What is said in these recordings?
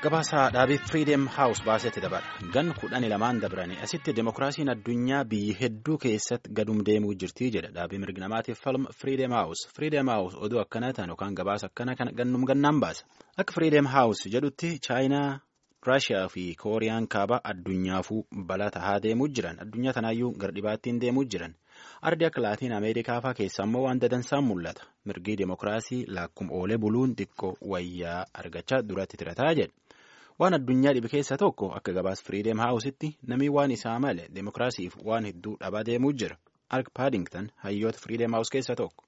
Gabaasaa dhaabii Freedom House baasetti dabala. Gan kudhanii lamaan dabranii asitti demokiraasiin addunyaa biyyi hedduu keessatti gadum deemuu jirti jedha dhaabii mirgi namaatiif falma Freedom House. Freedom House oduu akkana ta'an yookaan gabaasa akkana kana gannum gannaan baasa. Akka Freedom House jedhutti Chaayinaa, Raashiyaa fi Kooriyaan kaaba addunyaafuu balaa tahaa deemuu jiran. Addunyaa tanaayyuu gardhibaattiin deemuu jiran. Ardi akka Laatiin Ameerikaa fa'aa keessa immoo waan dadansaan mul'ata. Mirgi demokiraasii laakkum oolee buluun xiqqoo wayyaa argachaa duratti tirataa jedha. Waan addunyaa dhibe keessa tokko akka gabaas Freedom Houseitti namni waan isaa male demokiraasiif waan hedduu dhabaa deemuu jira. Ark Paddington hayyoota Freedom House keessa tokko.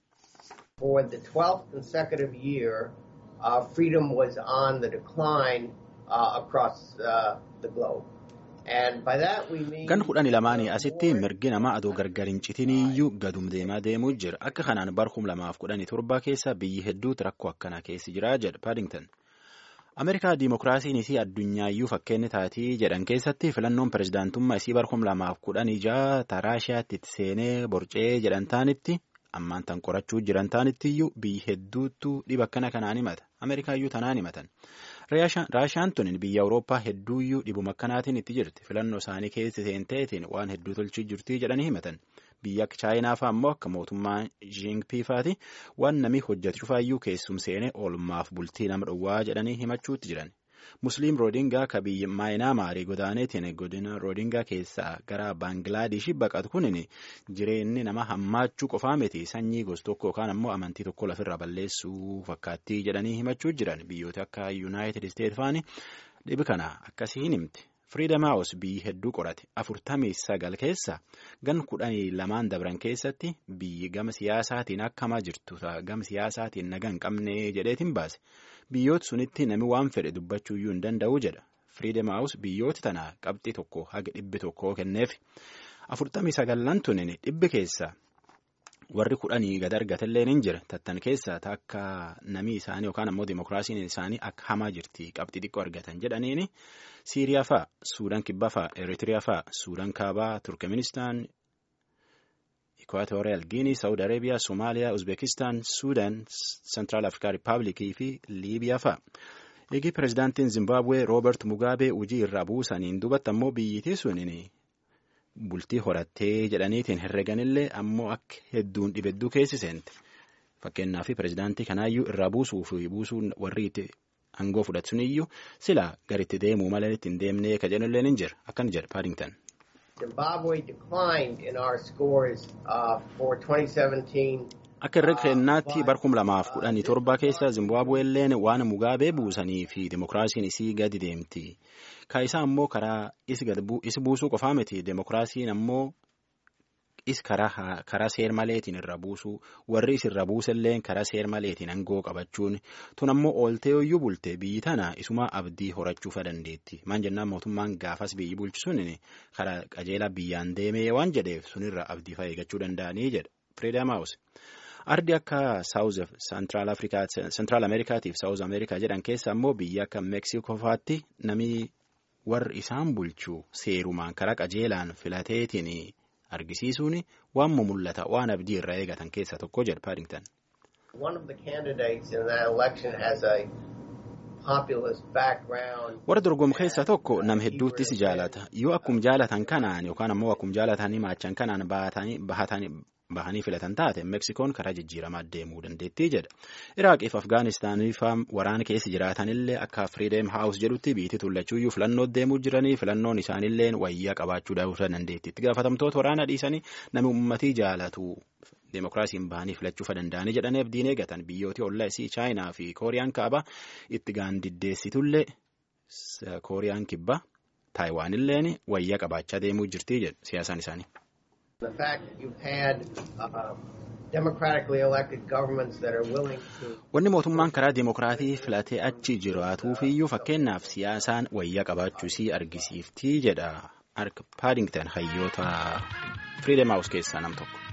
For the 12th consecutive year, uh, freedom was on the decline uh, across uh, the globe. And by that we mean... Gan kudhanii lamaanii asitti mirgi namaa adoo gargar hin citiniyyuu gadum deemaa deemuu jira. Akka kanaan bara kum lamaaf kudhanii torba keessa biyyi hedduutu rakkoo akkanaa keessa jira jedha Paddington. Ameerikaa Dimookiraasiin isii addunyaayyu fakkeenyi taatii jedhan keessatti filannoon pirezidaantummaa isii bara kum lamaaf kudhan ijaa Raashiyaatti itti seenee borcee jedhan taanitti ammaan tan qorachuu jiran taanittiyyuu biyyi hedduutu dhiba akkana kanaan himata. Ameerikaayyuu tanaan himatan. Raashiyaan tun biyya Awurooppaa hedduuyyuu dhibuma akkanaatiin itti jirti. Filannoo isaanii keessa seenteetiin waan hedduu tolchii jirti jedhanii himatan. Biyya akka Chaayinaa fa'aa immoo akka mootummaa Jinping fa'aati waan namni hojjetu cufaayyuu keessum seenee oolmaaf bultii nama dhowwaa jedhanii himachuutti jiran. Musliim Roodingaa ka biyya Maayinaamaarii godaaneetiin godina Roodingaa keessaa gara Baangilaadesh baqatu kunin jireenyi nama hammaachuu qofaa miti sanyii gosa tokko yookaan ammoo amantii tokko lafirra balleessuu fakkaattii jedhanii himachuu jiran biyyoota akka Yuunaayitid Isteet fa'aani dhibi kana akkasii hin himti. Freedom House biyyi hedduu qorate afurtamii sagal keessa gan kudhanii lamaan dabran keessatti biyyi gama siyaasaatiin akkamaa jirtu gama siyaasaatiin naga hin qabne jedheetiin baase biyyoota sunitti nami waan fedhe dubbachuuyyuu hin danda'u jedha Freedom House biyyoota tana qabxii tokko haga dhibbi tokkoo kenneef afurtamii sagallan tunin dhibbi keessa warri kudhanii gad argatellee ni jira tattan keessa akka namii isaanii yookaan ammoo dimokiraasiin isaanii akka hamaa jirti qabxii xiqqoo argatan jedhaniini. Siiriyaa fa'a, Suudaan kibbaa fa'a, Eritiriyaa fa'a, Suudaan kaabaa, Turkmenistaan, Ikwaatooriyal Giinii, Saawud Areebiyaa, Somaaliyaa, Uzbekistaan, Suudaan, Sentiraal Afrikaa Rippaabilikii fi Liibiyaa fa'a. Eegi pirezidaantiin Zimbabwee Roobert Mugaabee hojii irraa buusaniin duubatti ammoo biyyittii suniin bultii horattee jedhaniitiin herreganillee ammoo akka hedduun dhibedduu keessi seente. Fakkeenyaaf pirezidaantii kanaayyuu irraa buusuu fi buusuun warri itti Angoo fudhatuun iyyuu sila garitti deemuu malee ittiin deemnee ka jedhullee ni jira akkana jedha Paddington. Zimbabwe declined in our scores uh, for 2017. Akka irra kennaatti bara kum lamaaf kudhanii torba keessa Zimbabweelleen waan Mugaabee buusanii fi demokiraasiin isii gadi deemti. Ka isaa ammoo karaa is buusuu qofaa miti demokiraasiin ammoo is karaa seer maleetiin irra buusuu warri is irra buusalleen karaa seer maleetiin aangoo qabachuun tun ammoo ooltee iyyuu bulte biyyi tana isuma abdii horachuufa dandeetti maan jennaan mootummaan gaafas biyyi bulchisuun karaa qajeelaa biyyaan deemee waan jedheef sunirra abdii fa'aa eegachuu danda'anii jedha Freedom House. Ardi akka Saawuz Sentiraal Afrikaa Sentiraal Ameerikaatiif Saawuz Ameerikaa jedhan keessa ammoo biyya akka Meeksikoo fa'aatti namni warri isaan bulchuu seerumaan karaa qajeelaan filateetiin. argisiisuun waan mul'ata waan abdii irraa eegatan keessa tokko jedha Paddington. Warra dorgomu keessaa tokko nam hedduuttis jaalata yoo akkum jaalatan kanaan yookaan ammoo akkum jaalatanii maachan kanaan bahanii filatan taate meksikoon karaa jijjiiramaa deemuu dandeettii jedha iraaqiif afgaanistaaniif waraana keessa jiraatanillee akka firiideem haawus jedhutti biitii tullachuuyyuu filannoo deemuu jiranii filannoon isaanillee wayyaa qabaachuu dandeetti itti gaafatamtoota waraana dhiisanii namni uummatii jaalatu deemokiraasiin bahanii filachuu danda'anii jedhanii abdiin eegatan biyyooti ollaa isii chaayinaa fi kooriyaan kaabaa itti gaandiddeessitullee kooriyaan kibbaa taayiwaanilleen wayyaa qabaachaa deemuu jirtii jedhu siyaasaan isaanii. The fact that you've had uh, democratically elected governments that are willing to. Wanni mootummaan karaa deemokiraatii filatee achi jiraatuufiyyuu fakkeenyaaf siyaasaan wayyaa qabaachuu isii argisiiftii jedha Ark Paddington hayyoota Freedom House keessaa nam tokko.